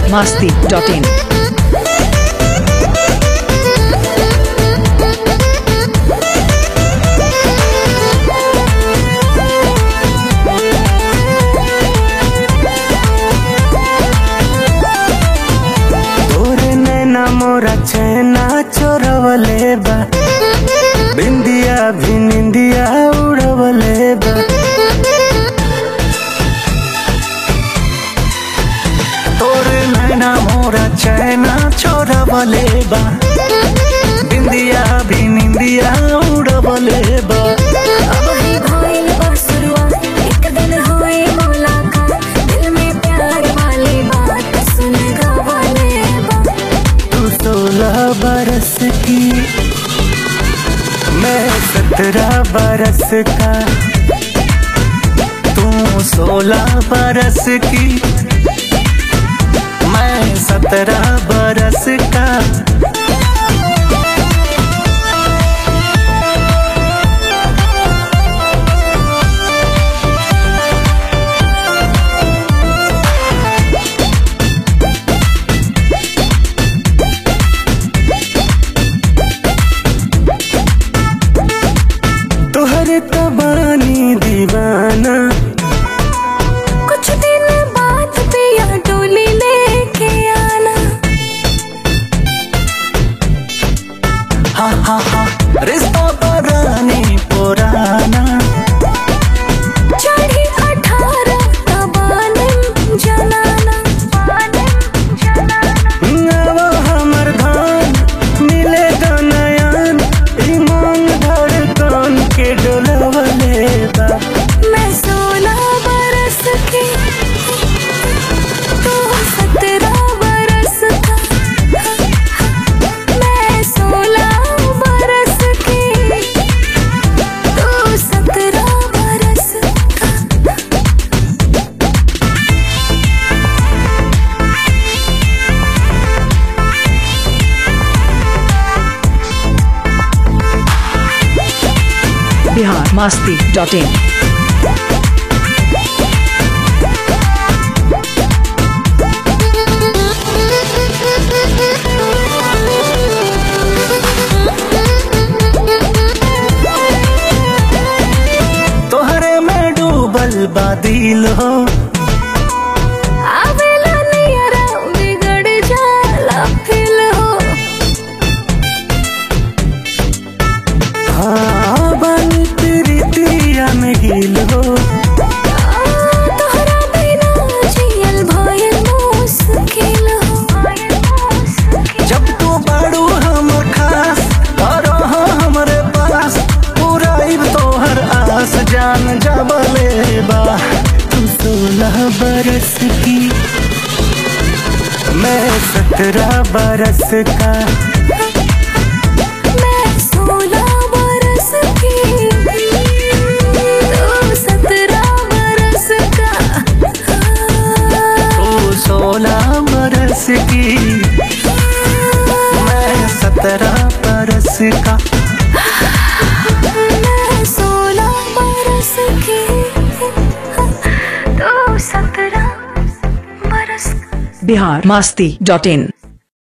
biharmasti.in तोरे नैना मोरा चैना चोरवले बा बिंदिया भी निंदिया उड़वले बा तोरे नैना मोरा चैना चोरवले बा बिंदिया भी निंदिया उड़वले बा अब ही भइल बा शुरुआत, एक दिन होई मुलाकात, दिल में प्यार वाली बात सुन गवाले बा। तू सोलह बरस की मैं सत्रह बरस का तू सोलह बरस की मैं सत्रह बरस का तोहर तबानी दीवाना कुछ दिन बाद पिया डोली लेके आना हा हा हा रिश्ता बरानी पुराना चढ़ी अठारह तबानम जनाना अब हमर धान मिलेगा नयन ईमान धड़कन के डोलवले बा मैं सोलह बरस की तू सत्रह बरस का मैं सोलह बरस की तू सत्रह बरस का biharmasti.in तोहरे में डूबल बादिल हो आवेला नियरा बिगड़ जाला फिल हो हाँ बानी तेरी तिरिया में गिल हो तोहरा बिना जियल भयल मुश्किल हो जब तू बड़ू हमर खास और रहो हमरे पास पूरा तोहर आस जान जबले बा तू सोलह बरस की मैं सत्रह बरस का मैं सोलह बरस की तू सत्रह बरस का तू सोलह बरस की मैं सत्रह बरस का मैं सोलह बरस की तू सत्रह बरस का biharmasti.in